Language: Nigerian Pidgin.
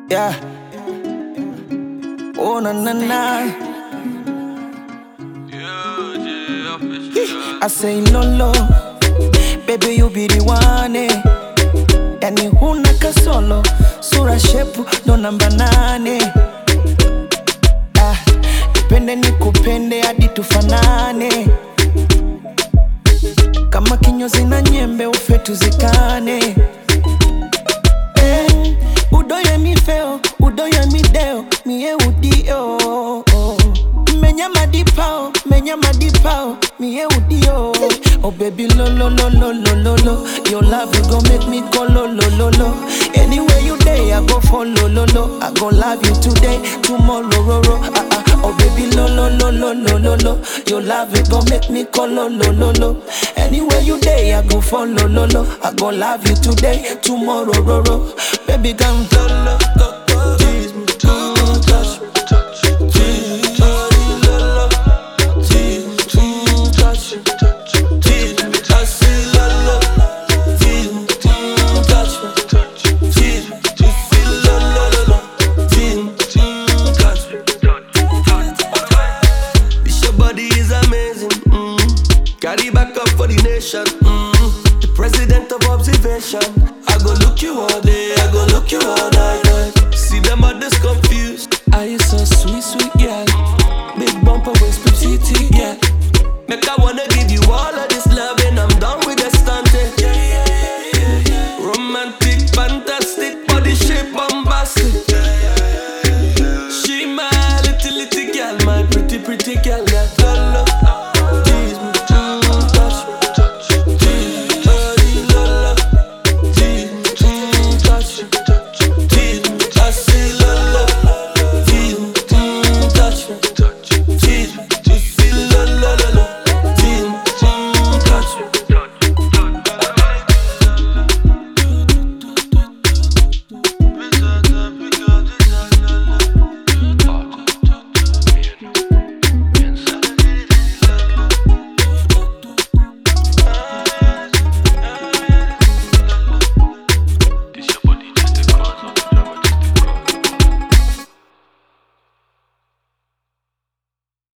Yeah. Oh na na na. I say lolo, baby you be the one eh. Yani huna kasolo, sura shepu ndo namba nane. Ah, nipende nikupende hadi tufanane, kama kinyozi na nyembe ufe tuzikane. Eh, udoye mi feo, udoye mi deo, mie udio. Menya madipao, menya madipao, mie udio. Oh baby lo lo lo lo lo lo lo, your love you gon' make me go lo lo lo lo. Anywhere you day, I go follow lo lo. I gon' love you today, tomorrow ro ro. Ah ah. Oh baby lo lo lo lo lo lo lo, your love you gon' make me go lo lo lo lo. Anywhere you day, I go follow lo lo. I gon' love you today, tomorrow ro ro. Baby come lo lo go go, tease me, mm, touch me, tease me, lo lo, tease me, mm, touch me, tease me, I say lo lo, tease me, mm, touch me, tease me, you feel lo lo lo lo, tease me, mm, touch me. This your body is amazing. Mm. Carry back up for the nation. Mm. The president of observation. I go look you all day. I go look you all night. night. See them others confused. Are you so sweet, sweet girl? Big bumper waist, petite yeah. Make I wanna give you all of this love and I'm done with the stunting. Romantic, fantastic, body shape bombastic. She my little little girl, my pretty pretty girl. Yeah.